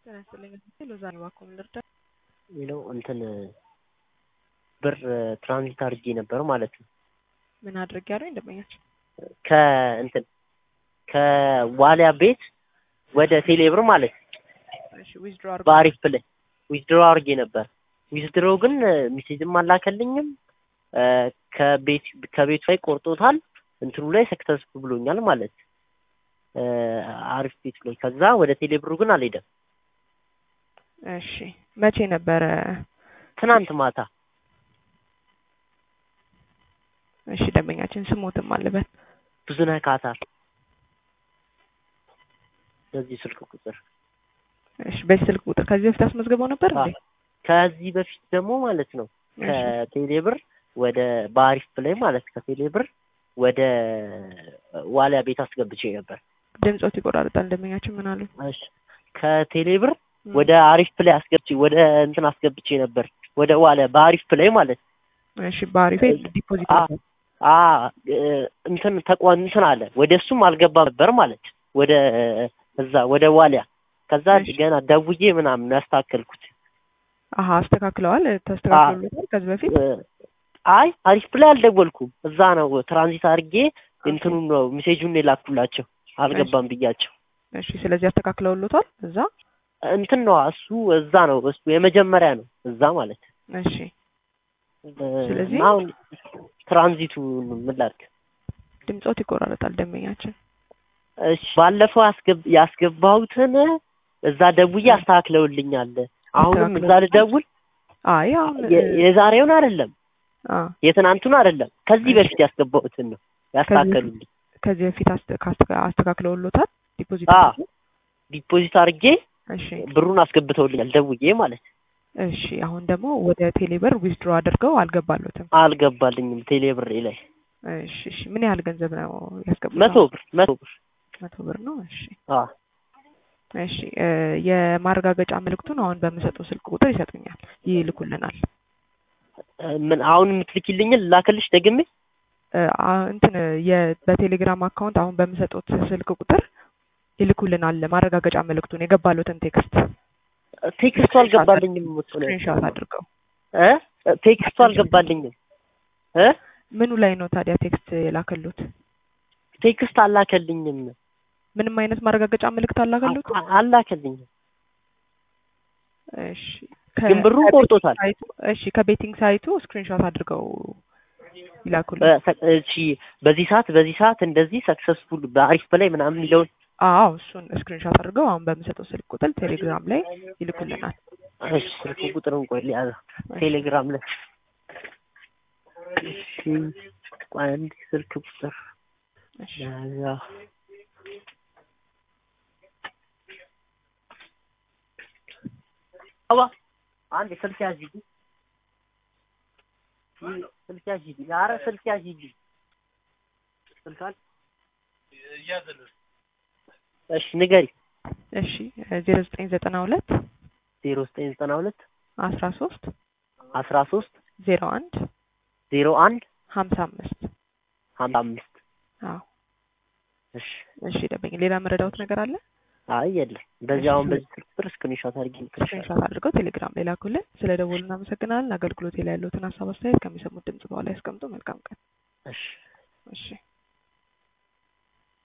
ጤና ይስጥልኝ ሎዛ እባክዎ ምን ልርዳ? የሚለው እንትን ብር ትራንዚት አድርጌ ነበር ማለት ነው። ምን አድርግ ያለው ደንበኛችን ከእንትን ከዋሊያ ቤት ወደ ቴሌብር ማለት ነው። እሺ ዊዝድሮ አድርጎ በአሪፍ ፕላይ ዊዝድሮ አድርጌ ነበር። ዊዝድሮ ግን ሚሴጅም አላከልኝም ከቤት ከቤቱ ላይ ቆርጦታል። እንትኑ ላይ ሰክሰስፉል ብሎኛል ማለት አሪፍ ቤት ላይ ከዛ ወደ ቴሌብሩ ግን አልሄደም። እሺ መቼ ነበረ? ትናንት ማታ እሺ ደንበኛችን ስሞትም አለበት ብዙነህ ካሳር በዚህ ስልክ ቁጥር እሺ በዚህ ስልክ ቁጥር ከዚህ በፊት አስመዝግበው ነበር እንዴ? ከዚህ በፊት ደግሞ ማለት ነው ከቴሌብር ወደ በአሪፍ ፕላይ ማለት ከቴሌብር ወደ ዋሊያ ቤት አስገብቼ ነበር። ድምጾት ይቆራርጣል። ደንበኛችን ምን አሉ? እሺ ከቴሌብር ወደ አሪፍ ፕላይ አስገብቼ ወደ እንትን አስገብቼ ነበር ወደ ዋሊያ በአሪፍ ፕላይ ማለት እሺ በአሪፍ ዲፖዚት አ እንትን ተቋም እንትን አለ ወደ እሱም አልገባም ነበር ማለት ወደ እዛ ወደ ዋሊያ ከዛ ገና ደውዬ ምናምን ያስተካከልኩት። አሀ አስተካክለዋል። ተስተካክሎታል ከዚህ በፊት አይ አሪፍ ፕላይ አልደወልኩም። እዛ ነው ትራንዚት አድርጌ እንትኑን ነው ሜሴጁን የላኩላቸው አልገባም ብያቸው። እሺ ስለዚህ አስተካክለውሎታል እዛ እንትን ነው እሱ እዛ ነው እሱ የመጀመሪያ ነው እዛ ማለት እሺ ስለዚህ አሁን ትራንዚቱ ምን ላድርግ? ድምጾት ይቆራረጣል ደንበኛችን። እሺ ባለፈው ያስገባሁትን እዛ ደውዬ አስተካክለውልኛል። አሁንም እዛ ልደውል? አይ አሁን የዛሬውን አይደለም የትናንቱን አይደለም ከዚህ በፊት ያስገባሁትን ነው ያስተካከሉልኝ። ከዚህ በፊት አስተካክለውሎታል ዲፖዚት ዲፖዚት አድርጌ እሺ ብሩን አስገብተውልኛል ደውዬ ማለት እሺ አሁን ደግሞ ወደ ቴሌብር ዊዝድሮ አድርገው አልገባሎትም። አልገባልኝም ቴሌብር ላይ። እሺ እሺ ምን ያህል ገንዘብ ነው ያስገቡት? መቶ ብር መቶ ብር መቶ ብር ነው። እሺ አ እሺ የማረጋገጫ ምልክቱን አሁን በምሰጠው ስልክ ቁጥር ይሰጡኛል፣ ይልኩልናል። ምን አሁን የምትልኪልኝን ላክልሽ ደግሜ? እንትን በቴሌግራም አካውንት አሁን በምሰጡት ስልክ ቁጥር ይልኩልናል ማረጋገጫ ምልክቱን የገባሉትን ቴክስት ቴክስቱ አልገባልኝም። ስክሪንሾት አድርገው እ ቴክስቱ አልገባልኝም እ ምኑ ላይ ነው ታዲያ ቴክስት የላከሉት? ቴክስት አላከልኝም። ምንም አይነት ማረጋገጫ ምልክት አላከሉት? አላከልኝም። እሺ ግን ብሩን ቆርጦታል። እሺ ከቤቲንግ ሳይቱ ስክሪንሾት አድርገው ይላኩልን። እሺ በዚህ ሰዓት በዚህ ሰዓት እንደዚህ ሰክሰስፉል በአሪፍ በላይ ምናምን የሚለውን አዎ እሱን ስክሪንሾት አድርገው አሁን በምሰጠው ስልክ ቁጥር ቴሌግራም ላይ ይልኩልናል። እሺ ስልክ ቁጥሩን ቆይ ሊያዘ ቴሌግራም ላይ እሺ ቆይ አንድ ስልክ ቁጥር ያዛ አባ አንድ ስልክ ያዥ ስልክ ያዥ ኧረ ስልክ ያዥ ስልክ አለ እሺ ንገሪ። እሺ ዜሮ ዘጠኝ ዘጠና ሁለት ዜሮ ዘጠኝ ዘጠና ሁለት አስራ ሶስት አስራ ሶስት ዜሮ አንድ ዜሮ አንድ ሀምሳ አምስት ሀምሳ አምስት አዎ እሺ እሺ ደንበኛ ሌላ መረዳውት ነገር አለ? አይ የለም። በዚህ አሁን በዚህ ስልክ ቁጥር ስክሪንሾት አድርጌ ስክሪንሾት አድርገው ቴሌግራም ላይ ላኩልን። ስለ ደወሉ እናመሰግናለን። አገልግሎት ላይ ያለውትን ሀሳብ አስተያየት ከሚሰሙት ድምጽ በኋላ ያስቀምጡ። መልካም ቀን። እሺ እሺ